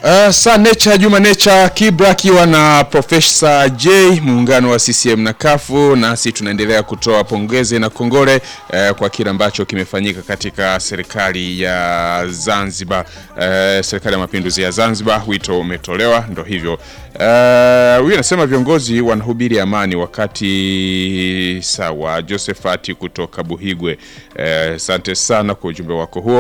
Uh, saa Nature Juma Nature Kibra akiwa na Profesa J muungano wa CCM na kafu nasi tunaendelea kutoa pongezi na kongole uh, kwa kile ambacho kimefanyika katika serikali ya Zanzibar uh, serikali ya mapinduzi ya Zanzibar, wito umetolewa, ndo hivyo uh, huyu anasema viongozi wanahubiri amani wakati sawa. Josephat kutoka Buhigwe, asante uh, sana kwa ujumbe wako huo.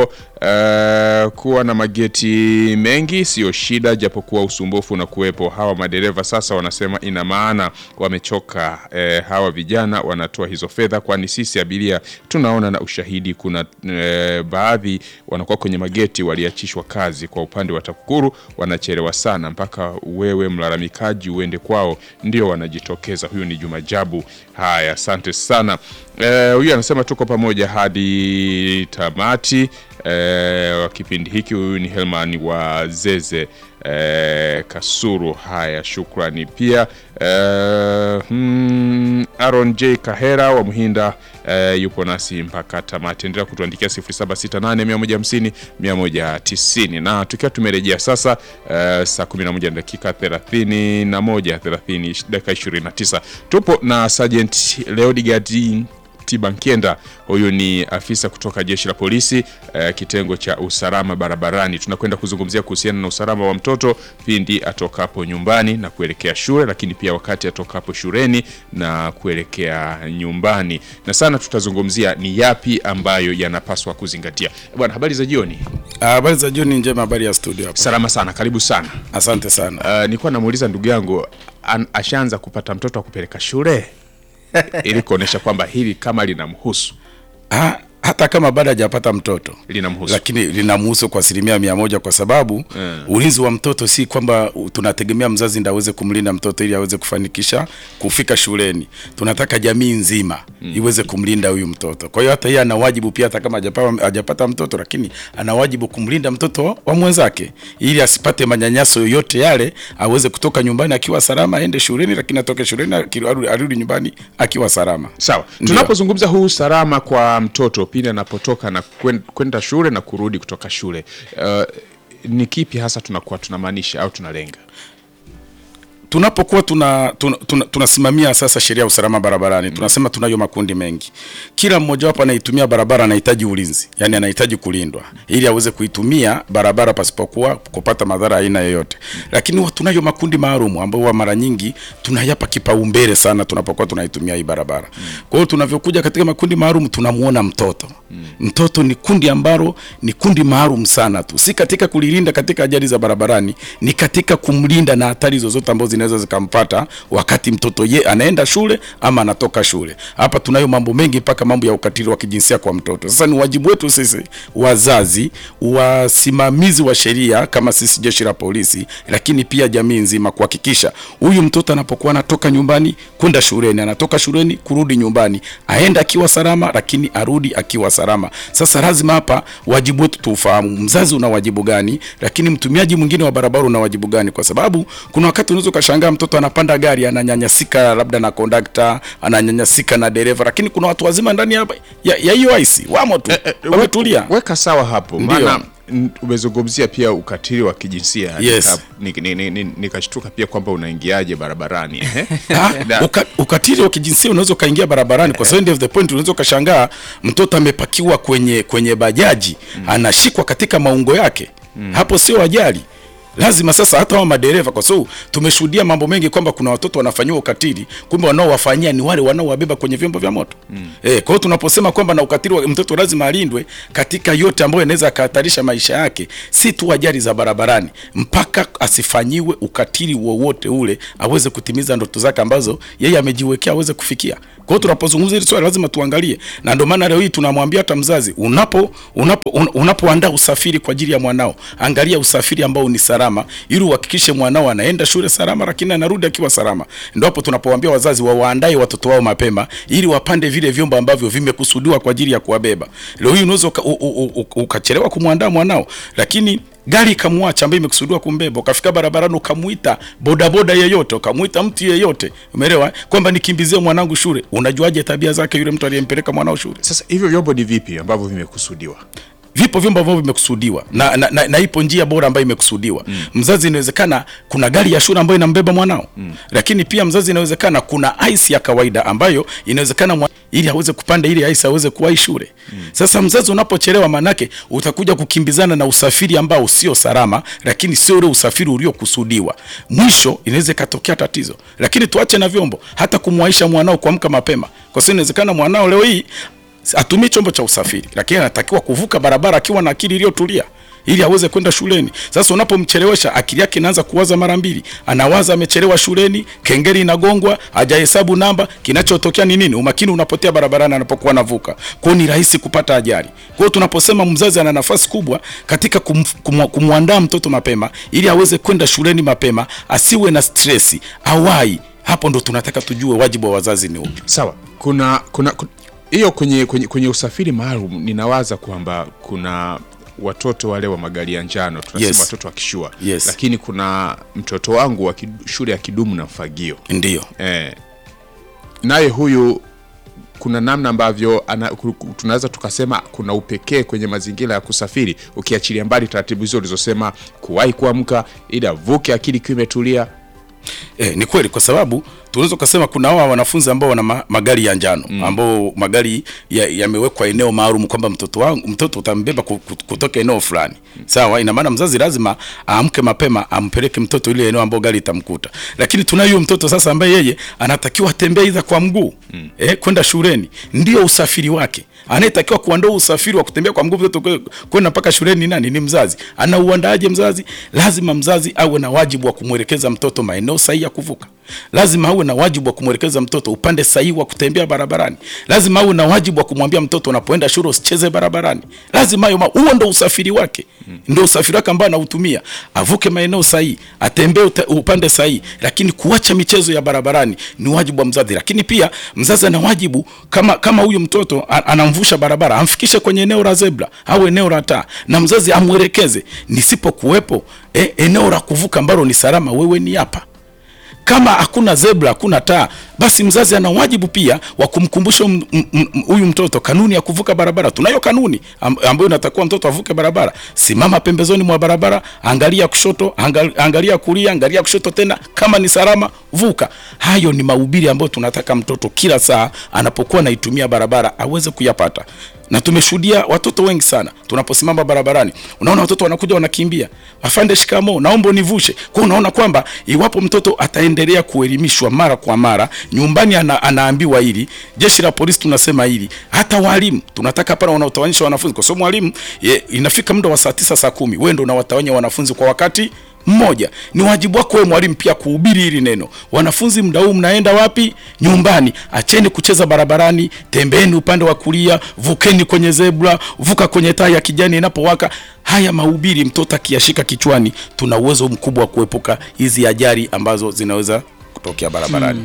Uh, kuwa na mageti mengi sio shida, japokuwa usumbufu na kuwepo hawa madereva sasa wanasema ina maana wamechoka. Eh, hawa vijana wanatoa hizo fedha, kwani sisi abiria tunaona na ushahidi. Kuna eh, baadhi wanakuwa kwenye mageti waliachishwa kazi. Kwa upande wa TAKUKURU wanachelewa sana, mpaka wewe mlalamikaji uende kwao ndio wanajitokeza. Huyu ni Juma Jabu. Haya, asante sana. Eh, huyu anasema tuko pamoja hadi tamati eh, wa kipindi hiki. Huyu ni Helman wa Zeze eh, Kasuru. Haya, shukrani pia eh, hmm, Aaron J Kahera wa Muhinda eh, yupo nasi mpaka tamati. Endelea kutuandikia 0768 150 190 na tukiwa tumerejea sasa eh, saa 11 na dakika 31 30 dakika 29 tupo na Sergeant Leodigard Tibankienda, huyu ni afisa kutoka jeshi la polisi eh, kitengo cha usalama barabarani. Tunakwenda kuzungumzia kuhusiana na usalama wa mtoto pindi atokapo nyumbani na kuelekea shule, lakini pia wakati atokapo shuleni na kuelekea nyumbani, na sana tutazungumzia ni yapi ambayo yanapaswa kuzingatia. Bwana, habari za jioni. Habari za jioni njema, habari ya studio hapa. Salama sana, karibu sana. Asante sana. Uh, nilikuwa namuuliza ndugu yangu an- ashaanza kupata mtoto wa kupeleka shule ili kuonesha kwamba hili kama linamhusu Ha, hata kama bado hajapata mtoto linamhusu lakini linamhusu kwa asilimia mia moja kwa sababu Mm. ulinzi wa mtoto si kwamba u- tunategemea mzazi ndiye aweze kumlinda mtoto ili aweze kufanikisha kufika shuleni. Tunataka jamii nzima iweze kumlinda huyu mtoto. Kwa hiyo hata yeye ana wajibu pia, hata kama hajapata, hajapata mtoto, lakini ana wajibu kumlinda mtoto wa mwenzake ili asipate manyanyaso yoyote yale, aweze kutoka nyumbani akiwa salama, aende shuleni, lakini atoke shuleni aki- arudi arudi nyumbani akiwa salama. Sawa, Ndio. tunapozungumza huu usalama kwa mtoto pindi anapotoka na kwen- kwenda shule na kurudi kutoka shule uh, ni kipi hasa tunakuwa tunamaanisha au tunalenga? tunapokuwa tuna, tuna, tuna, tunasimamia sasa sheria ya usalama barabarani tunasema tunayo makundi mengi. Kila mmoja wapo anaitumia barabara anahitaji ulinzi, yani anahitaji kulindwa ili aweze kuitumia barabara pasipokuwa kupata madhara aina yoyote. Lakini huwa tunayo makundi maalum ambayo huwa mara nyingi tunayapa kipaumbele sana tunapokuwa tunaitumia hii barabara. Kwa hiyo tunavyokuja katika makundi maalum tunamuona mtoto. Mtoto ni kundi ambalo ni kundi maalum sana tu, si katika kulilinda katika ajali za barabarani, ni katika kumlinda na hatari zozote ambazo zinaweza zikampata wakati mtoto ye anaenda shule ama anatoka shule. Hapa tunayo mambo mengi, mpaka mambo ya ukatili wa kijinsia kwa mtoto. Sasa ni wajibu wetu sisi wazazi, wasimamizi wa sheria kama sisi jeshi la polisi, lakini pia jamii nzima kuhakikisha huyu mtoto anapokuwa anatoka nyumbani kwenda shuleni, anatoka shuleni kurudi nyumbani, aenda akiwa salama, lakini arudi akiwa salama. Sasa lazima hapa wajibu wetu tuufahamu, mzazi una wajibu gani, lakini mtumiaji mwingine wa barabara una wajibu gani, kwa sababu kuna wakati unaweza ukashangaa mtoto anapanda gari ananyanyasika labda na kondakta, ananyanyasika na dereva, lakini kuna watu wazima ndani ya ya ya hiyo aisi wamo tu wametulia. Weka sawa hapo, Ndio. maana n- umezungumzia pia ukatili wa kijinsia Yes. Nika- ni- ni- ni- ni- nikashtuka pia kwamba unaingiaje barabarani ehe. Ah, Na- uka, ukatili wa kijinsia unaweza ukaingia barabarani kwa sababu end of the point unaweza ukashangaa mtoto amepakiwa kwenye kwenye bajaji anashikwa katika maungo yake hapo sio ajali lazima sasa hata wa madereva kwa sababu tumeshuhudia mambo mengi kwamba kuna watoto wanafanyiwa ukatili kumbe wanaowafanyia ni wale wanaowabeba kwenye vyombo vya moto eh, kwa hiyo tunaposema kwamba na ukatili wa mtoto lazima alindwe katika yote ambayo inaweza akahatarisha maisha yake si tu ajali za barabarani mpaka asifanyiwe ukatili wowote ule aweze kutimiza ndoto zake ambazo yeye amejiwekea aweze kufikia kwa hiyo tunapozungumza hili swali lazima tuangalie na ndio maana leo hii tunamwambia hata mzazi unapo unapo un, unapoandaa usafiri kwa ajili ya mwanao angalia usafiri ambao ni salama ili uhakikishe mwanao anaenda shule salama lakini anarudi akiwa salama ndio hapo tunapowaambia wazazi wawaandae watoto wao mapema ili wapande vile vyombo ambavyo vimekusudiwa kwa ajili ya kuwabeba leo hii unaweza uka- u- u- u- ukachelewa kumwandaa mwanao lakini gari ikamwacha ambayo imekusudiwa kumbeba, ukafika barabarani ukamuita bodaboda yeyote, ukamuita mtu yeyote, umeelewa eh? kwamba nikimbizie mwanangu shule. Unajuaje tabia zake yule mtu aliyempeleka mwanao shule? Sasa hivyo vyombo ni vipi ambavyo vimekusudiwa? vipo vyombo ambavyo vimekusudiwa na, na, na, na ipo njia bora ambayo imekusudiwa mm. mzazi inawezekana kuna gari ya shule ambayo inambeba mwanao mm. lakini pia mzazi inawezekana kuna ice ya kawaida ambayo inawezekana mwa, ili aweze kupanda ili ice aweze kuwahi shule mm. sasa mzazi unapochelewa manake utakuja kukimbizana na usafiri ambao sio salama lakini sio ule usafiri uliokusudiwa mwisho inaweza ikatokea tatizo lakini tuache na vyombo hata kumwaisha mwanao kuamka mapema kwa sababu inawezekana mwanao leo hii atumie chombo cha usafiri lakini anatakiwa kuvuka barabara akiwa na akili iliyotulia ili aweze kwenda shuleni. Sasa unapomchelewesha akili yake inaanza kuwaza mara mbili, anawaza amechelewa shuleni, kengele inagongwa, hajahesabu namba. Kinachotokea ni nini? Umakini unapotea barabarani anapokuwa anavuka. Kwa hiyo ni rahisi kupata ajali. Kwa hiyo tunaposema mzazi ana nafasi kubwa katika kum, kum, kumwandaa mtoto mapema ili aweze kwenda shuleni mapema, asiwe na stresi, awai. Hapo ndo tunataka tujue wajibu wa wazazi ni upi. Sawa, kuna kuna ku- hiyo kwenye, kwenye, kwenye usafiri maalum ninawaza kwamba kuna watoto wale wa magari ya njano tunasema Yes. watoto wa kishua Yes. lakini kuna mtoto wangu wa kidu- shule ya kidumu na mfagio Ndiyo. eh, naye huyu kuna namna ambavyo ana- ku- ku- tunaweza tukasema kuna upekee kwenye mazingira ya kusafiri ukiachilia mbali taratibu hizo ulizosema kuwahi kuamka ili avuke akili ikiwa imetulia E, ni kweli kwa sababu tunaweza kusema kuna hawa wanafunzi ambao wana ma, magari ya njano mm. ambao magari ya- yamewekwa eneo maalum kwamba mtoto wangu mtoto utambeba ku- ku- kutoka eneo fulani sawa. Ina maana mzazi lazima aamke mapema ampeleke mtoto ile eneo ambao gari itamkuta, lakini tunayo huyo mtoto sasa ambaye yeye anatakiwa atembee idha kwa mguu mm. eh, kwenda shuleni, ndio usafiri wake. Anayetakiwa kuandaa usafiri wa kutembea kwa mguu mtoto kwe- kwenda mpaka shuleni ni nani? Ni mzazi. Anauandaaje mzazi? Lazima mzazi awe na wajibu wa kumwelekeza mtoto maeneo sahihi ya kuvuka. Lazima awe na wajibu wa kumwelekeza mtoto upande sahihi wa kutembea barabarani. Lazima awe na wajibu wa kumwambia mtoto unapoenda shule usicheze barabarani. Lazima hayo ma- huo ndo usafiri wake, ndio usafiri wake ambao anautumia, avuke maeneo sahihi, atembee uta- upande sahihi. Lakini kuacha michezo ya barabarani ni wajibu wa mzazi. Lakini pia mzazi ana wajibu kama kama huyu mtoto a- anamvusha barabara, amfikishe kwenye eneo la zebra au eneo la taa, na mzazi amwelekeze, nisipokuwepo eh, eneo la kuvuka ambalo ni salama, wewe ni hapa kama hakuna zebra hakuna taa basi mzazi ana wajibu pia wa kumkumbusha m- m- m- huyu mtoto kanuni ya kuvuka barabara tunayo kanuni am- ambayo inatakiwa mtoto avuke barabara simama pembezoni mwa barabara angalia kushoto angal, angalia kulia angalia kushoto tena kama ni salama vuka hayo ni mahubiri ambayo tunataka mtoto kila saa anapokuwa anaitumia barabara aweze kuyapata na tumeshuhudia watoto wengi sana tunaposimama barabarani unaona watoto wanakuja wanakimbia afande shikamo naomba univushe kwa unaona kwamba iwapo mtoto ataendelea kuelimishwa mara kwa mara nyumbani ana, anaambiwa hili jeshi la polisi tunasema hili hata walimu tunataka pale wanaotawanyisha wanafunzi kwa sababu mwalimu ye, inafika muda wa saa tisa saa kumi wewe ndio unawatawanya wanafunzi kwa wakati mmoja ni wajibu wako wewe mwalimu pia kuhubiri hili neno wanafunzi mda huu mnaenda wapi nyumbani acheni kucheza barabarani tembeeni upande wa kulia vukeni kwenye zebra vuka kwenye taa ya kijani inapowaka haya mahubiri mtoto akiyashika kichwani tuna uwezo mkubwa wa kuepuka hizi ajali ambazo zinaweza kutokea barabarani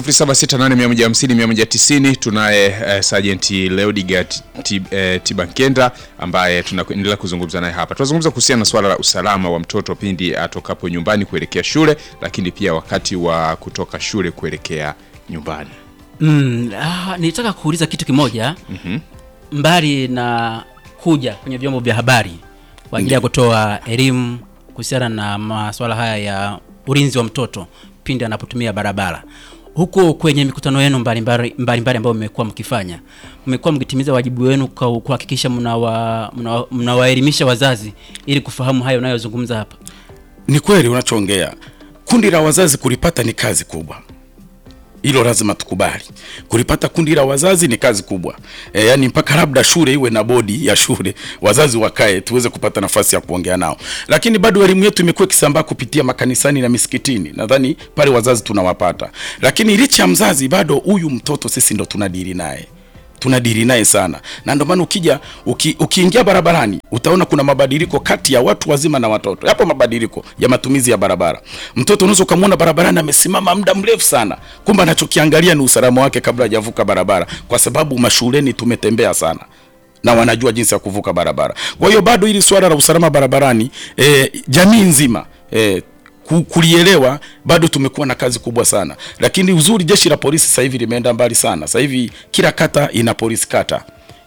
0768150190 tunaye eh, Sergeant Leodigat Tib, eh, Tibankenda ambaye tunaendelea kuzungumza naye hapa. Tunazungumza kuhusiana na swala la usalama wa mtoto pindi atokapo nyumbani kuelekea shule, lakini pia wakati wa kutoka shule kuelekea nyumbani. Mm, ah, nilitaka kuuliza kitu kimoja mbali na kuja kwenye vyombo vya habari kwa ajili ya kutoa elimu kuhusiana na masuala haya ya ulinzi wa mtoto pindi anapotumia barabara huko kwenye mikutano yenu mbalimbali mbalimbali ambayo mmekuwa mkifanya mmekuwa mkitimiza wajibu wenu kwa kuhakikisha mnawa- mnawa- mnawaelimisha wazazi ili kufahamu hayo unayozungumza hapa ni kweli unachoongea kundi la wazazi kulipata ni kazi kubwa hilo lazima tukubali kulipata kundi la wazazi ni kazi kubwa e, yani mpaka labda shule iwe na bodi ya shule wazazi wakae tuweze kupata nafasi ya kuongea nao lakini bado elimu yetu imekuwa ikisambaa kupitia makanisani na misikitini nadhani pale wazazi tunawapata lakini licha ya mzazi bado huyu mtoto sisi ndo tunadili naye tunadili naye sana na ndio maana ukija uki, ukiingia barabarani utaona kuna mabadiliko kati ya watu wazima na watoto yapo mabadiliko ya matumizi ya barabara mtoto unaweza ukamwona barabarani amesimama muda mrefu sana kumbe anachokiangalia ni usalama wake kabla hajavuka barabara kwa sababu mashuleni tumetembea sana na wanajua jinsi ya kuvuka barabara kwa hiyo bado hili swala la usalama barabarani e, jamii nzima e, ku- kulielewa bado tumekuwa na kazi kubwa sana lakini uzuri jeshi la polisi sasa hivi limeenda mbali sana sasa hivi kila kata ina polisi kata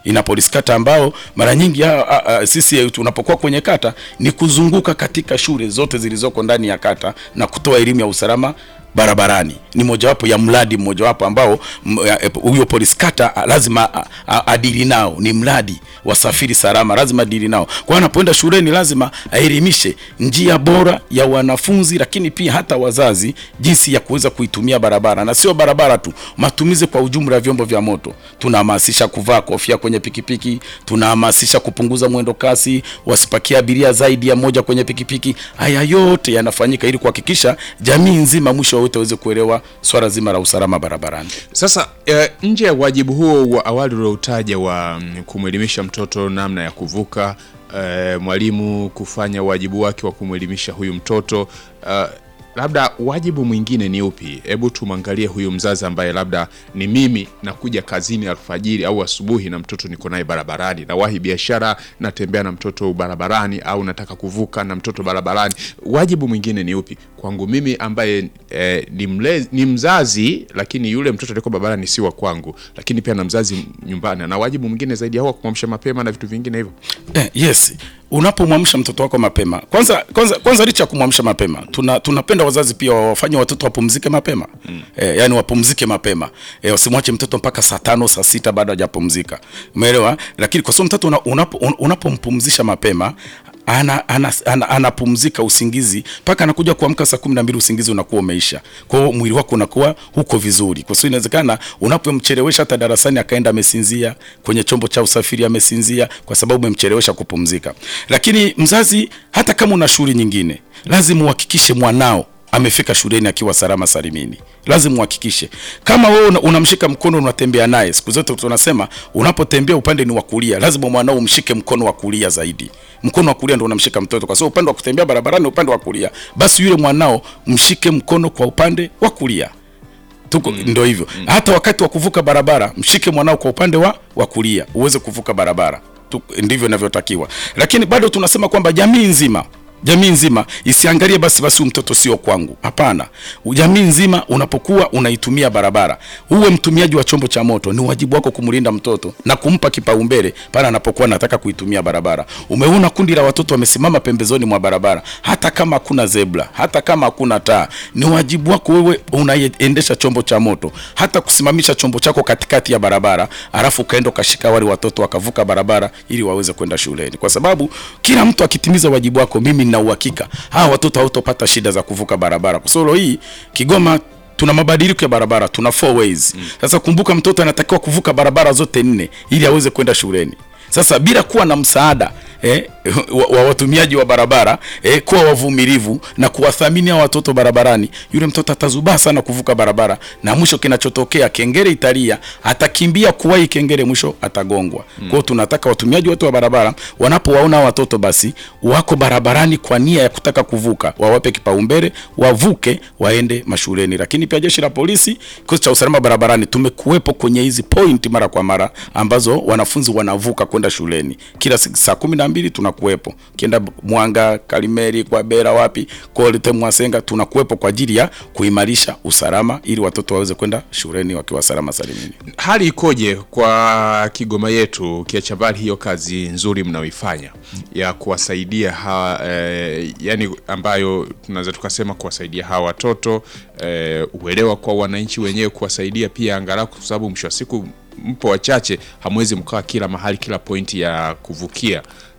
ina polisi kata ambao mara nyingi a, a, a, sisi tunapokuwa kwenye kata ni kuzunguka katika shule zote zilizoko ndani ya kata na kutoa elimu ya usalama barabarani. Ni mojawapo ya mradi mmojawapo ambao m- ya- e, huyo polisi kata a, lazima a- a- adili nao, ni mradi wasafiri salama, lazima adili nao. Kwa hiyo anapoenda shuleni lazima aelimishe njia bora ya wanafunzi, lakini pia hata wazazi jinsi ya kuweza kuitumia barabara, na sio barabara tu, matumizi kwa ujumla ya vyombo vya moto. Tunahamasisha kuvaa kofia kwenye pikipiki, tunahamasisha kupunguza mwendo kasi, wasipakie abiria zaidi ya moja kwenye pikipiki. Haya yote yanafanyika ili kuhakikisha jamii nzima mwisho wote waweze kuelewa swala zima la usalama barabarani. Sasa eh, nje ya wajibu huo wa awali ulioutaja wa mm, kumwelimisha mtoto namna ya kuvuka, eh, mwalimu kufanya wajibu wake wa kumwelimisha huyu mtoto eh, labda wajibu mwingine ni upi? Hebu tumwangalie huyu mzazi ambaye labda ni mimi nakuja kazini alfajiri au asubuhi na mtoto niko naye barabarani, nawahi biashara, natembea na mtoto barabarani, au nataka kuvuka na mtoto barabarani. Wajibu mwingine ni upi kwangu mimi ambaye eh, ni, mlezi, ni mzazi, lakini yule mtoto aliyeko barabarani si wa kwangu, lakini pia na mzazi nyumbani, na wajibu mwingine zaidi ya huo, kumwamsha mapema na vitu vingine hivyo. Eh, yes unapomwamsha mtoto wako mapema kwanza kwanza kwanza licha ya kumwamsha mapema tuna tunapenda wazazi pia wafanye watoto wapumzike mapema mm. eh, yani wapumzike mapema eh, wasimwache mtoto mpaka saa tano saa sita bado hajapumzika umeelewa lakini kwa sababu mtoto una, unapo, un- unapompumzisha mapema ana, ana, ana, anapumzika usingizi mpaka anakuja kuamka saa kumi na mbili usingizi unakuwa umeisha kwa hiyo mwili wako unakuwa huko vizuri kwa sababu inawezekana unapomchelewesha hata darasani akaenda amesinzia kwenye chombo cha usafiri amesinzia kwa sababu umemchelewesha kupumzika lakini mzazi hata kama una shughuli nyingine lazima uhakikishe mwanao amefika shuleni akiwa salama salimini. Lazima uhakikishe kama wewe una- unamshika mkono unatembea naye. Siku zote tunasema unapotembea upande ni wa kulia, lazima mwanao umshike mkono wa kulia zaidi. Mkono wa kulia ndio unamshika mtoto, kwa sababu upande wa kutembea barabarani ni upande wa kulia. Basi yule mwanao mshike mkono kwa upande wa kulia tuko mm. Ndio hivyo mm. Hata wakati wa kuvuka barabara mshike mwanao kwa upande wa wa kulia uweze kuvuka barabara tu, ndivyo inavyotakiwa. Lakini bado tunasema kwamba jamii nzima jamii nzima isiangalie basi basi huyu mtoto sio kwangu. Hapana, jamii nzima unapokuwa unaitumia barabara, uwe mtumiaji wa chombo cha moto, ni wajibu wako kumlinda mtoto na kumpa kipaumbele pale anapokuwa anataka kuitumia barabara. Umeona kundi la watoto wamesimama pembezoni mwa barabara, hata kama hakuna zebra, hata kama hakuna taa, ni wajibu wako wewe unaendesha chombo cha moto, hata kusimamisha chombo chako katikati ya barabara, alafu ukaenda ukashika wale watoto wakavuka barabara ili waweze kwenda shuleni, kwa sababu kila mtu akitimiza wajibu wako, mimi nina uhakika hawa watoto hawatopata shida za kuvuka barabara, kwa sababu leo hii Kigoma tuna mabadiliko ya barabara, tuna four ways. Sasa kumbuka, mtoto anatakiwa kuvuka barabara zote nne ili aweze kwenda shuleni. Sasa bila kuwa na msaada eh, wa, wa watumiaji wa barabara eh, kuwa wavumilivu na kuwathamini hao watoto barabarani, yule mtoto atazubaa sana kuvuka barabara, na mwisho kinachotokea kengele italia, atakimbia kuwahi kengele, mwisho atagongwa. Kwa hiyo tunataka watumiaji wote wa barabara wanapowaona hao watoto basi wako barabarani kwa nia ya kutaka kuvuka, wawape kipaumbele, wavuke, waende mashuleni. Lakini pia jeshi la polisi, kikosi cha usalama barabarani, tumekuwepo kwenye hizi point mara kwa mara ambazo wanafunzi wanavuka kwenda shuleni kila siku saa kumi na mbili tunakuwepo. Kienda Mwanga, Kalimeri, kwa Bera, wapi Kolite, Mwasenga, tunakuwepo kwa ajili ya kuimarisha usalama ili watoto waweze kwenda shuleni wakiwa salama salimini. Hali ikoje kwa Kigoma yetu, ukiacha mbali hiyo kazi nzuri mnaoifanya ya kuwasaidia hawa eh, yani ambayo tunaweza tukasema kuwasaidia hawa watoto eh, uelewa kwa wananchi wenyewe, kuwasaidia pia angalau, kwa sababu mwisho wa siku mpo wachache, hamwezi mkawa kila mahali, kila pointi ya kuvukia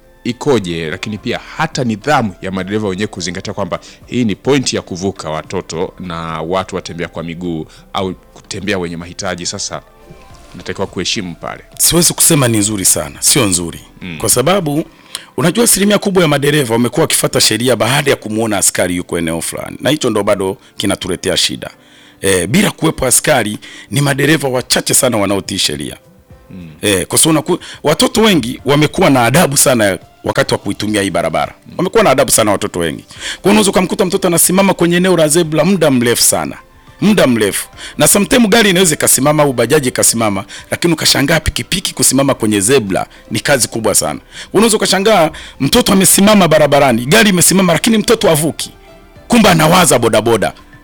ikoje, lakini pia hata nidhamu ya madereva wenyewe kuzingatia kwamba hii ni pointi ya kuvuka watoto na watu watembea kwa miguu au kutembea wenye mahitaji. Sasa natakiwa kuheshimu pale. siwezi kusema ni nzuri sana, sio nzuri mm. kwa sababu unajua asilimia kubwa ya madereva wamekuwa wakifuata sheria baada ya kumwona askari yuko eneo fulani, na hicho ndo bado kinatuletea shida e, bila kuwepo askari ni madereva wachache sana wanaotii sheria mm. e, kwa sababu unaku- watoto wengi wamekuwa na adabu sana wakati wa kuitumia hii barabara wamekuwa na adabu sana watoto wengi. Kwa hiyo unaweza ukamkuta mtoto anasimama kwenye eneo la zebra muda mrefu sana muda mrefu na sometimes gari inaweza ikasimama au bajaji ikasimama, lakini ukashangaa pikipiki kusimama kwenye zebra ni kazi kubwa sana. Unaweza ukashangaa mtoto amesimama barabarani, gari imesimama, lakini mtoto avuki, kumbe anawaza bodaboda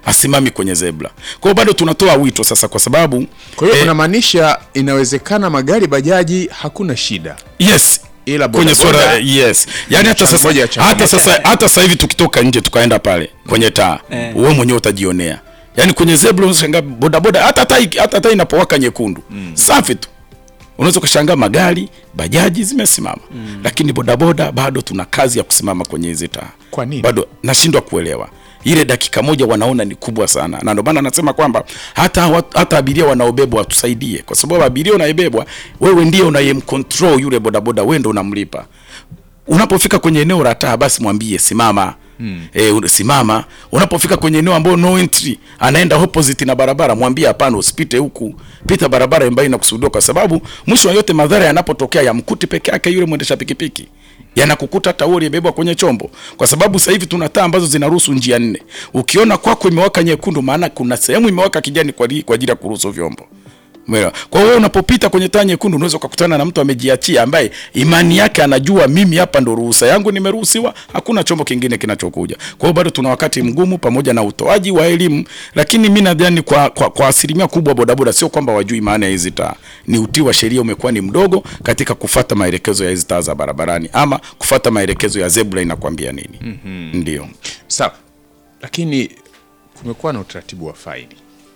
asimami kwenye zebra. Kwa hiyo bado tunatoa wito sasa, kwa sababu Kwa hiyo eh, unamaanisha inawezekana magari bajaji hakuna shida, yes ila kwenye bodaboda- swala yes, yani hata Changamoto sasa ya changamoto. hata sasa hata sasa hivi tukitoka nje tukaenda pale kwenye taa Eh. wewe mwenyewe utajionea, yani kwenye zebra unashangaa bodaboda hata taa iki- hata taa inapowaka nyekundu safi tu unaweza ukashangaa magari bajaji zimesimama lakini bodaboda bado tuna kazi ya kusimama kwenye hizi taa. Kwa nini? Bado nashindwa kuelewa ile dakika moja wanaona ni kubwa sana, na ndio maana nasema kwamba hata wat- hata abiria wanaobebwa watusaidie, kwa sababu abiria unayebebwa wewe ndiye unayemcontrol yule bodaboda, wewe ndio unamlipa. Unapofika kwenye eneo la taa, basi mwambie simama. Mm. E, simama. Unapofika kwenye eneo ambao no entry, anaenda opposite na barabara, mwambie hapana, usipite huku, pita barabara ambayo inakusudiwa, kwa sababu mwisho wa yote madhara yanapotokea yamkuti peke yake yule mwendesha pikipiki yanakukuta hata wewe uliyebebwa kwenye chombo, kwa sababu sasa hivi tuna taa ambazo zinaruhusu njia nne. Ukiona kwako imewaka nyekundu, maana kuna sehemu imewaka kijani kwa li- kwa ajili ya kuruhusu vyombo. Umeelewa? Kwa hiyo unapopita kwenye taa nyekundu unaweza ukakutana na mtu amejiachia ambaye imani yake anajua mimi hapa ndo ruhusa yangu nimeruhusiwa, hakuna chombo kingine kinachokuja. Kwa hiyo bado tuna wakati mgumu pamoja na utoaji wa elimu, lakini mimi nadhani kwa, kwa, kwa asilimia kubwa bodaboda sio kwamba wajui maana ya hizi taa, ni utii wa sheria umekuwa ni mdogo katika kufata maelekezo ya hizi taa za barabarani ama kufata maelekezo ya zebra inakwambia nini. mm-hmm. Ndio. Sawa, lakini kumekuwa na utaratibu wa faini.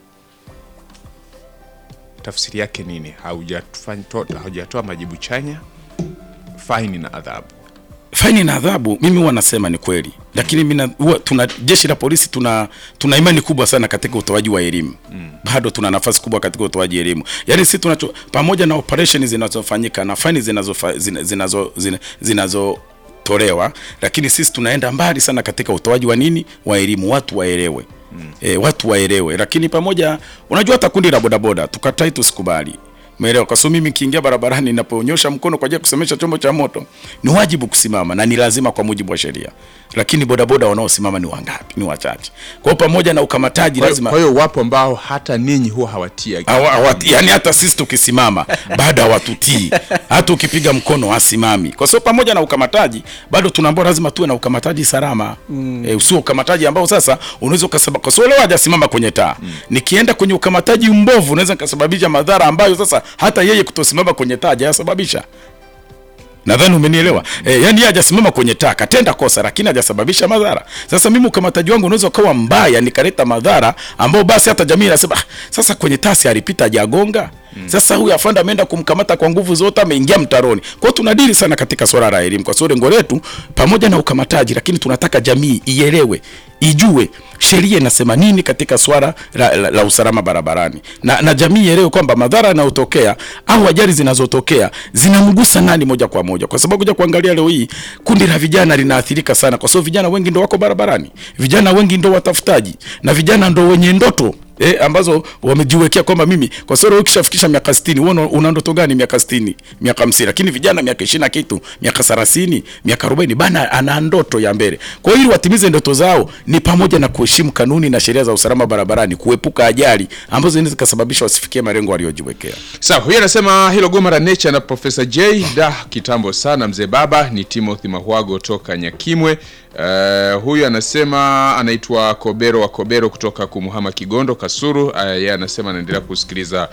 Tafsiri yake nini? Haujafanya- to- Haujatoa majibu chanya, faini na adhabu. faini na adhabu mimi huwa nasema ni kweli, lakini mimi na- huwa tuna jeshi la polisi tuna tuna imani kubwa sana katika utoaji wa elimu mm. Bado tuna nafasi kubwa katika utoaji elimu, yaani sisi tunacho pamoja na operation zinazofanyika na faini zinazofa- zina- zinazo zina- zinazotolewa, lakini sisi tunaenda mbali sana katika utoaji wa nini wa elimu, watu waelewe mm. E, watu waelewe, lakini pamoja, unajua hata kundi la bodaboda tukatai tusikubali Umeelewa? Kwa sababu mimi nikiingia barabarani ninaponyosha mkono kwa ajili ya kusemesha chombo cha moto, ni wajibu kusimama na ni lazima kwa mujibu wa sheria. Lakini bodaboda wanaosimama ni wangapi? Ni wachache. Kwa hiyo pamoja na ukamataji Kwa hiyo- lazima Kwa hiyo wapo ambao hata ninyi huwa hawatia Hawa- hawa- yani hata sisi tukisimama bado hawatutii, hata ukipiga mkono hasimami, kwa sababu pamoja na ukamataji bado tunaambiwa lazima tuwe na ukamataji salama mm. E, usio ukamataji ambao sasa unaweza ukasababisha, kwa sababu leo hajasimama kwenye taa mm. nikienda kwenye ukamataji mbovu unaweza nikasababisha madhara ambayo sasa hata yeye kutosimama kwenye taa hajayasababisha. Nadhani umenielewa. Eh, yani yeye hajasimama kwenye taa, katenda kosa lakini hajasababisha madhara. Sasa mimi ukamataji wangu unaweza ukawa mbaya nikaleta madhara ambao basi hata jamii inasema ah, sasa kwenye taa si alipita hajagonga. Sasa huyu afande ameenda kumkamata kwa nguvu zote ameingia mtaroni. Kwa hiyo tunadili sana katika swala la elimu kwa sababu lengo letu pamoja na ukamataji lakini tunataka jamii ielewe, ijue sheria inasema nini katika swala la, la, la usalama barabarani na, na jamii ielewe kwamba madhara yanayotokea au ajali zinazotokea zinamgusa nani moja kwa moja, kwa sababu kuja kuangalia leo hii kundi la vijana linaathirika sana, kwa sababu vijana wengi ndo wako barabarani, vijana wengi ndo watafutaji na vijana ndo wenye ndoto Eh, ambazo wamejiwekea kwamba mimi kwa sababu ukishafikisha miaka 60 wewe una- una ndoto gani miaka 60 miaka 50 lakini vijana miaka 20 na kitu miaka 30 miaka 40 bana ana ndoto ya mbele kwa hiyo ili watimize ndoto zao ni pamoja na kuheshimu kanuni na sheria za usalama barabarani kuepuka ajali ambazo zinaweza zikasababisha wasifikie malengo waliojiwekea Sawa, huyu anasema hilo goma la Nature na Profesa J da kitambo sana mzee baba. Ni Timothy Mahwago toka Nyakimwe. Uh, huyu anasema anaitwa Kobero wa Kobero kutoka Kumuhama Kigondo Kasuru. Uh, yeye anasema anaendelea kusikiliza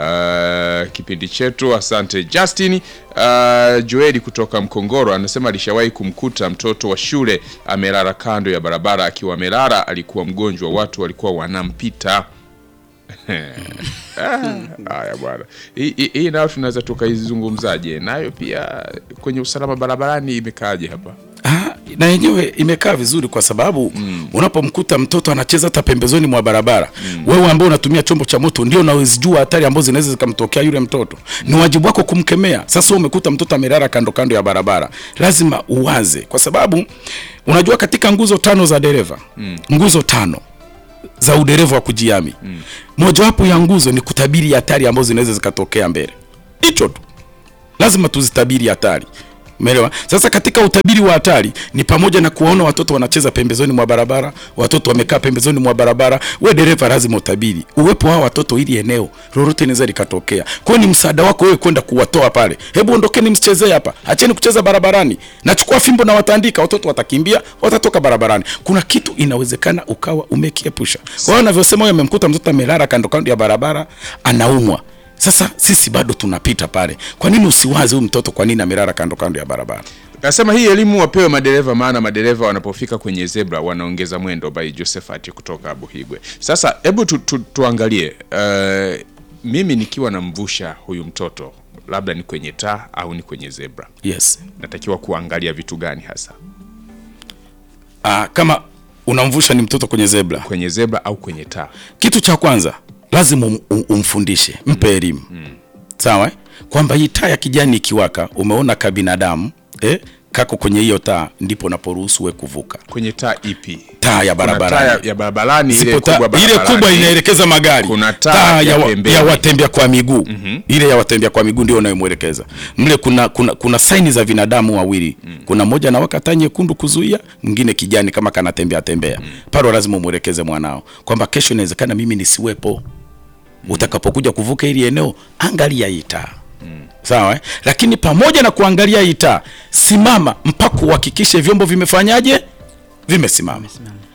uh, kipindi chetu. Asante Justin. Uh, Joeli kutoka Mkongoro anasema alishawahi kumkuta mtoto wa shule amelala kando ya barabara. Akiwa amelala alikuwa mgonjwa, watu walikuwa wanampita. Ah, Haya bwana, hii hii- hii nayo tunaweza tukaizungumzaje? Nayo pia kwenye usalama barabarani imekaaje hapa? Ah, na yenyewe imekaa vizuri kwa sababu mm. unapomkuta mtoto anacheza hata pembezoni mwa barabara mm. wewe ambao unatumia chombo cha moto ndio unawezijua hatari ambazo zinaweza zikamtokea yule mtoto ni wajibu wako kumkemea sasa wewe umekuta mtoto amelala kando kando ya barabara lazima uwaze kwa sababu unajua katika nguzo tano za dereva mm. nguzo tano za udereva wa kujiami mm. mojawapo ya nguzo ni kutabiri hatari ambazo zinaweza zikatokea mbele hicho tu lazima tuzitabiri hatari Umeelewa? Sasa katika utabiri wa hatari ni pamoja na kuwaona watoto wanacheza pembezoni mwa barabara, watoto wamekaa pembezoni mwa barabara. We dereva, lazima utabiri uwepo wa watoto, ili eneo lolote linaweza likatokea. Kwa hiyo ni msaada wako wewe kwenda kuwatoa pale. Hebu ondokeni, msichezee hapa, acheni kucheza barabarani. Nachukua fimbo na watandika, watoto watakimbia, watatoka barabarani. Kuna kitu inawezekana ukawa umekiepusha. Kwa hiyo anavyosema huyo, amemkuta mtoto amelala kando kando ya barabara, anaumwa sasa sisi bado tunapita pale. Kwa nini usiwaze huyu mtoto, kwa nini amelala kando kando ya barabara? Nasema hii elimu wapewe madereva, maana madereva wanapofika kwenye zebra wanaongeza mwendo. By Josephat kutoka Buhigwe. Sasa hebu tu, tu, tuangalie uh, mimi nikiwa namvusha huyu mtoto labda ni kwenye taa au ni kwenye zebra, Yes. natakiwa kuangalia vitu gani hasa Aa, kama unamvusha ni mtoto kwenye zebra, kwenye zebra au kwenye taa? kitu cha kwanza lazima um, um, umfundishe, mpe elimu sawa, eh? kwamba hii taa ya kijani ikiwaka, umeona kabinadamu eh, kako kwenye hiyo taa, ndipo unaporuhusu we kuvuka Kwenye taa ipi? taa ya Kuna taa ya, barabarani. ya barabarani ile Zipo taa- kubwa ile barabarani. kubwa inaelekeza magari. Kuna taa ya ya, wa, pembeni. ya watembea kwa miguu ile ya watembea kwa miguu ndio unayomwelekeza mle. Kuna kuna, kuna saini za binadamu wawili, kuna moja anawaka taa nyekundu kuzuia, mwingine kijani kama kanatembea tembea pale. Lazima umwelekeze mwanao kwamba kesho inawezekana mimi nisiwepo, utakapokuja kuvuka ili eneo, angalia hii taa sawa eh? Lakini pamoja na kuangalia hii taa, simama mpaka uhakikishe vyombo vimefanyaje, vimesimama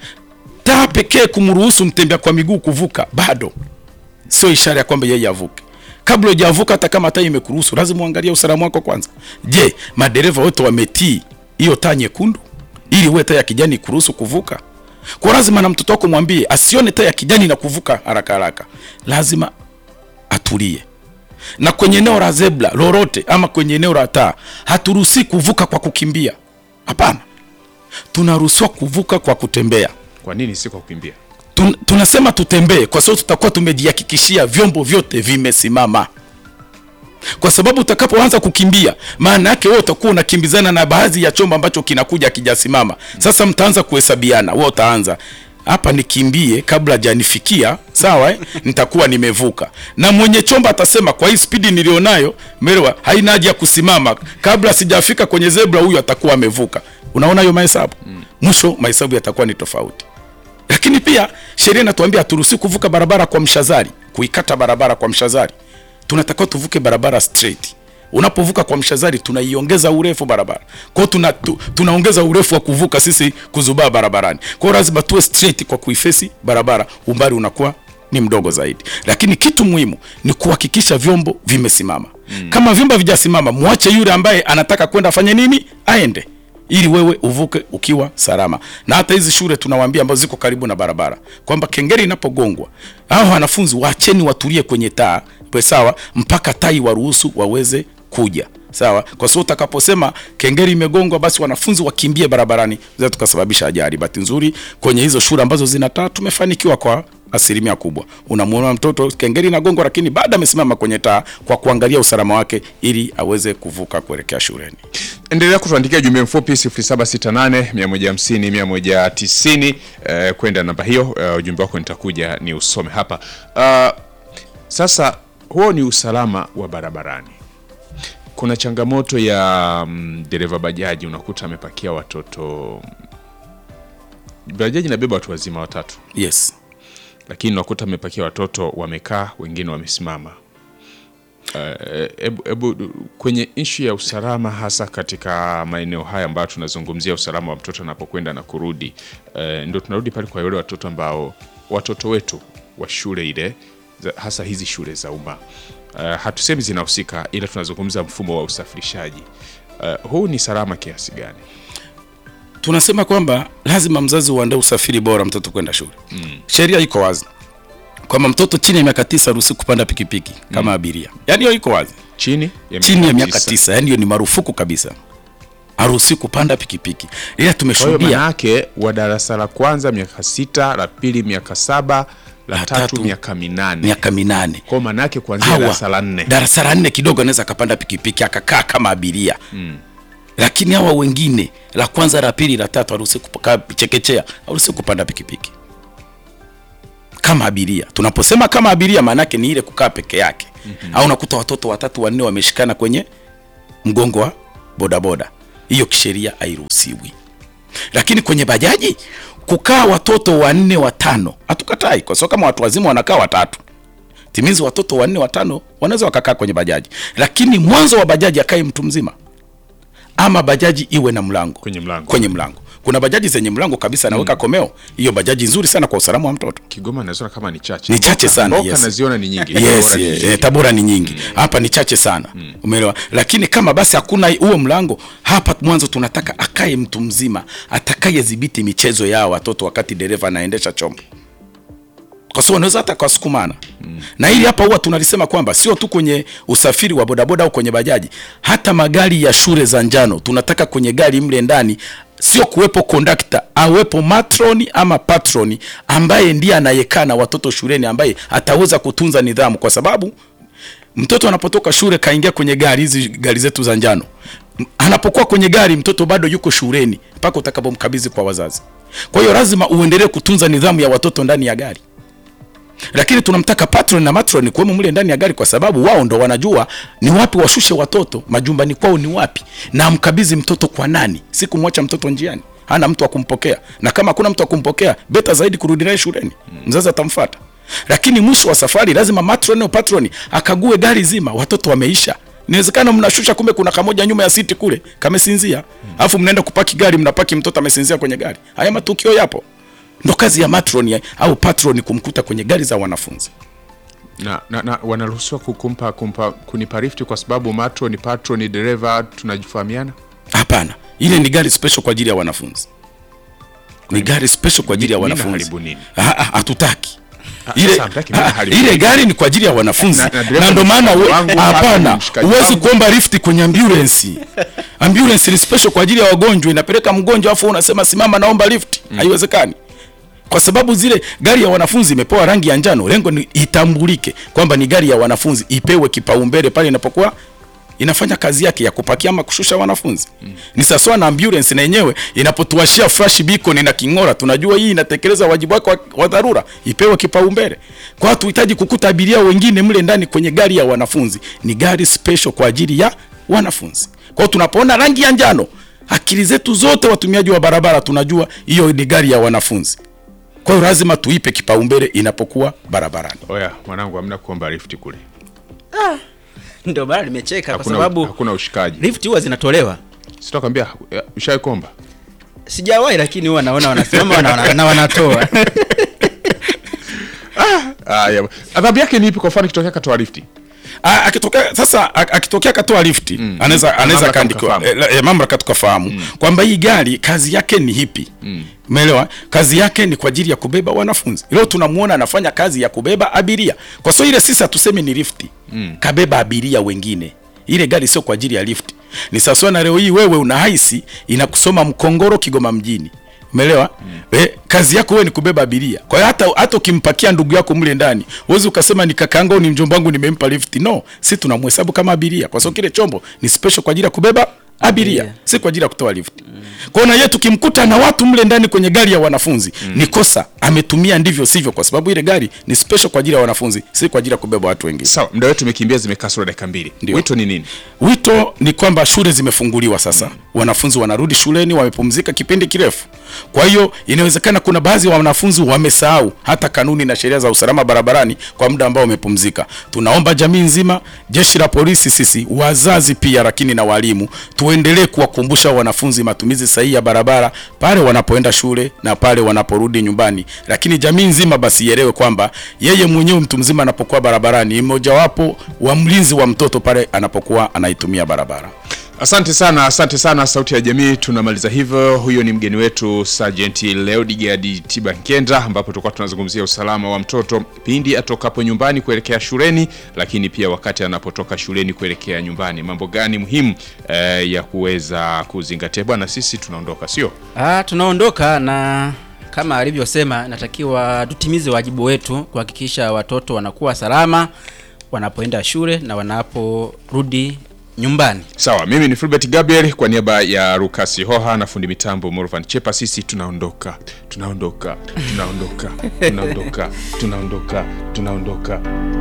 taa pekee kumruhusu mtembea kwa miguu kuvuka bado sio ishara ya kwamba yeye avuke. Kabla hujavuka, hata kama taa imekuruhusu, lazima uangalie usalama wako kwanza. Je, madereva wote wametii hiyo taa nyekundu ili uwe taa ya kijani kuruhusu kuvuka? Kwa lazima na mtoto wako mwambie asione taa ya kijani na kuvuka haraka haraka, lazima atulie. Na kwenye eneo la zebra lolote ama kwenye eneo la taa, haturuhusi kuvuka kwa kukimbia. Hapana, tunaruhusiwa kuvuka kwa kutembea. Kwa nini si kwa kukimbia? Tun, tunasema tutembee kwa sababu tutakuwa tumejihakikishia vyombo vyote vimesimama, kwa sababu utakapoanza kukimbia, maana yake wewe utakuwa unakimbizana na baadhi ya chombo ambacho kinakuja kijasimama. Sasa mtaanza kuhesabiana, wewe utaanza hapa nikimbie kabla hajanifikia, sawa eh? nitakuwa nimevuka. Na mwenye chombo atasema kwa hii spidi nilionayo, melewa, haina haja ya kusimama, kabla sijafika kwenye zebra, huyu atakuwa amevuka. Unaona hiyo mahesabu, mwisho mahesabu yatakuwa ni tofauti lakini pia sheria inatuambia haturuhusi kuvuka barabara kwa mshazari, kuikata barabara kwa mshazari. Tunatakiwa tuvuke barabara straight. Unapovuka kwa mshazari, tunaiongeza urefu barabara. Kwa hiyo tuna, tu, tunaongeza urefu wa kuvuka sisi kuzubaa barabarani. Kwa hiyo lazima tuwe straight kwa kuifesi barabara, umbali unakuwa ni mdogo zaidi. Lakini kitu muhimu ni kuhakikisha vyombo vimesimama. Kama vyombo vijasimama, mwache yule ambaye anataka kwenda afanye nini, aende ili wewe uvuke ukiwa salama. Na hata hizi shule tunawaambia ambazo ziko karibu na barabara kwamba kengele inapogongwa, hao wanafunzi waacheni watulie kwenye taa pe sawa, mpaka tai waruhusu waweze kuja sawa, kwa sababu utakaposema kengele imegongwa, basi wanafunzi wakimbie barabarani, za tukasababisha ajali. Bahati nzuri kwenye hizo shule ambazo zina taa tumefanikiwa kwa asilimia kubwa. Unamwona mtoto kengele inagongwa, lakini bado amesimama kwenye taa kwa kuangalia usalama wake ili aweze kuvuka kuelekea shuleni. Endelea kutuandikia jumbe mfupi 0768 150 190 eh, kwenda namba hiyo. Eh, ujumbe wako nitakuja ni usome hapa. Ah, sasa huo ni usalama wa barabarani. Kuna changamoto ya mm, dereva bajaji, unakuta amepakia watoto. Bajaji inabeba watu wazima watatu, Yes. lakini unakuta amepakia watoto wamekaa, wengine wamesimama. Eh, Hebu hebu kwenye ishu ya usalama hasa katika maeneo haya ambayo tunazungumzia usalama wa mtoto anapokwenda na kurudi, eh, ndio tunarudi pale kwa wale watoto ambao watoto wetu wa shule ile za- hasa hizi shule za umma eh, hatusemi zinahusika, ila tunazungumza mfumo wa usafirishaji. Eh, huu ni salama kiasi gani? tunasema kwamba lazima mzazi uandae usafiri bora mtoto kwenda shule. Sheria iko wazi kwamba mtoto chini ya miaka tisa haruhusi kupanda pikipiki kama abiria, yaani hiyo iko wazi, Chini ya chini ya miaka tisa. tisa, yaani hiyo ni marufuku kabisa, haruhusi kupanda pikipiki. Ila Kwa hiyo tumeshuhudia manake wa darasa la kwanza miaka sita, la pili miaka saba, la La tatu tatu miaka minane. miaka minane Kwa manake kuanzia hawa darasa la nne darasa la nne kidogo anaweza akapanda pikipiki akakaa kama abiria lakini hawa wengine la kwanza la pili la tatu haruhusi kukaa chekechea, haruhusi kupanda pikipiki kama abiria. Tunaposema kama abiria, maana yake ni ile kukaa peke yake au unakuta watoto watatu wanne wameshikana kwenye mgongo wa bodaboda, hiyo kisheria hairuhusiwi. Lakini kwenye bajaji kukaa watoto wanne watano, hatukatai, kwa sababu kama watu wazima wanakaa watatu timizi watoto wanne watano wanaweza wakakaa kwenye bajaji, lakini mwanzo wa bajaji akae mtu mzima, ama bajaji iwe na mlango Kwenye mlango. kwenye mlango. Kuna bajaji zenye mlango kabisa anaweka komeo. Hiyo bajaji nzuri sana kwa usalama wa mtoto. Kigoma naziona kama ni chache. Ni chache Mboka- sana, Mboka yes. naziona ni nyingi. Yes, Tabora ni eh, nyingi. eh, Tabora ni nyingi hapa ni chache sana umeelewa. Lakini kama basi hakuna huo mlango hapa, mwanzo tunataka akae mtu mzima atakayedhibiti michezo yao watoto wakati dereva anaendesha chombo, kwa sababu wanaweza hata kasukumana na hili hapa huwa tunalisema kwamba sio tu kwenye usafiri wa bodaboda au kwenye bajaji, hata magari ya shule za njano tunataka kwenye gari mle ndani sio kuwepo kondakta, awepo matroni ama patroni ambaye ndiye anayekaa na watoto shuleni, ambaye ataweza kutunza nidhamu, kwa sababu mtoto anapotoka shule kaingia kwenye gari hizi gari zetu za njano, M- anapokuwa kwenye gari mtoto bado yuko shuleni mpaka utakapomkabidhi kwa wazazi. Kwa hiyo lazima uendelee kutunza nidhamu ya watoto ndani ya gari lakini tunamtaka patron na matron kuwemo mle ndani ya gari, kwa sababu wao ndo wanajua ni wapi washushe watoto majumbani kwao ni wapi, na amkabidhi mtoto kwa nani, si kumwacha mtoto njiani hana mtu wa kumpokea, na kama hakuna mtu wa kumpokea, beta zaidi kurudi naye shuleni, mzazi atamfuata. Lakini mwisho wa safari lazima matron au patron akague gari zima, watoto wameisha. Inawezekana mnashusha, kumbe kuna kamoja nyuma ya siti kule kamesinzia, alafu mnaenda kupaki gari, mnapaki mtoto amesinzia kwenye gari. Haya matukio yapo ndo kazi ya matron ya, au patron kumkuta kwenye gari za wanafunzi. na, na, na wanaruhusiwa kukumpa kumpa kunipa rifti kwa sababu matro ni patro ni dereva tunajifahamiana Hapana, ile ni gari special kwa ajili ya wanafunzi, ni gari special kwa ajili ya Nini wanafunzi. haribu nini? Ah, ah, Hatutaki ile, sasa hamtaki nini ah, haribu ile gari ni kwa ajili ya wanafunzi Na- na dereva na ndo ni maana mshikaji we- wangu, hapa hapana, ni mshikaji huwezi wangu. kuomba lifti kwenye ambulance. Ambulance ni special kwa ajili ya wagonjwa, inapeleka mgonjwa afu unasema simama, naomba lift. Haiwezekani kwa sababu zile gari ya wanafunzi imepewa rangi ya njano, lengo ni itambulike kwamba ni gari ya wanafunzi, ipewe kipaumbele pale inapokuwa inafanya kazi yake ya kupakia ama kushusha wanafunzi. Ni sawa na ambulance na yenyewe inapotuashia flash beacon na king'ora, tunajua hii inatekeleza wajibu wake wa, wa dharura, ipewe kipaumbele. Kwa hiyo tuhitaji kukuta abiria wengine mle ndani kwenye gari ya wanafunzi, ni gari special kwa ajili ya wanafunzi. Kwa hiyo tunapoona rangi ya njano, akili zetu zote watumiaji wa barabara tunajua hiyo ni gari ya wanafunzi. Kwa hiyo lazima tuipe kipaumbele inapokuwa barabarani. oya mwanangu hamna kuomba rifti kule ndio maana nimecheka kwa hakuna, sababu hakuna ushikaji lift huwa zinatolewa sitakwambia ushawai kuomba sijawahi lakini huwa naona wanasimama wana- wana- na wanatoa Aya, adhabu yake ni ipi kwa mfano ikitokea katoa rifti A- akitokea sasa a- akitokea katoa lifti anaweza anaweza Mamlaka kaandikiwa tukafahamu. eh, eh, mamlaka tukafahamu kwamba hii gari kazi yake ni hipi umeelewa kazi yake ni kwa ajili ya kubeba wanafunzi leo tunamuona anafanya kazi ya kubeba abiria kwa sababu ile sisi hatusemi ni lifti kabeba abiria wengine ile gari sio kwa ajili ya lifti ni sawasawa na leo hii wewe una haisi inakusoma mkongoro kigoma mjini umeelewa eh, kazi yako wewe ni kubeba abiria kwa hiyo hata hata ukimpakia ndugu yako mle ndani huwezi ukasema ni kakaangu au ni mjomba wangu nimempa lift no si tunamhesabu kama abiria kwa sababu kile chombo ni special kwa ajili ya kubeba abiria Abiria. si kwa ajili ya kutoa lift kwa hiyo na yeye tukimkuta na watu mle ndani kwenye gari ya wanafunzi ni kosa ametumia ndivyo sivyo kwa sababu ile gari ni special kwa ajili ya wanafunzi si kwa ajili ya kubeba watu wengine sawa muda wetu umekimbia zimekaa sura dakika mbili Ndio. wito ni nini Wito ni kwamba shule zimefunguliwa sasa, wanafunzi wanarudi shuleni, wamepumzika kipindi kirefu. Kwa hiyo inawezekana kuna baadhi ya wanafunzi wamesahau hata kanuni na sheria za usalama barabarani kwa muda ambao wamepumzika. Tunaomba jamii nzima, jeshi la polisi, sisi wazazi pia, lakini na walimu, tuendelee kuwakumbusha wanafunzi matumizi sahihi ya barabara pale wanapoenda shule na pale wanaporudi nyumbani. Lakini jamii nzima basi ielewe kwamba yeye mwenyewe mtu mzima anapokuwa barabarani ni mojawapo wa mlinzi wa mtoto pale anapokuwa anaitumia barabara. Asante sana, asante sana Sauti ya Jamii. Tunamaliza hivyo. Huyo ni mgeni wetu Sergeant Leodigad Tiba Nkenda, ambapo tulikuwa tunazungumzia usalama wa mtoto pindi atokapo nyumbani kuelekea shuleni, lakini pia wakati anapotoka shuleni kuelekea nyumbani, mambo gani muhimu eh, ya kuweza kuzingatia. Bwana, sisi tunaondoka, sio? Ah, tunaondoka na kama alivyosema, natakiwa tutimize wajibu wetu kuhakikisha watoto wanakuwa salama wanapoenda shule na wanaporudi nyumbani. Sawa, mimi ni Filbert Gabriel kwa niaba ya Rukasi Hoha na fundi mitambo Morvan Chepa. Sisi tunaondoka, tunaondoka, tunaondoka, tunaondoka, tunaondoka, tunaondoka.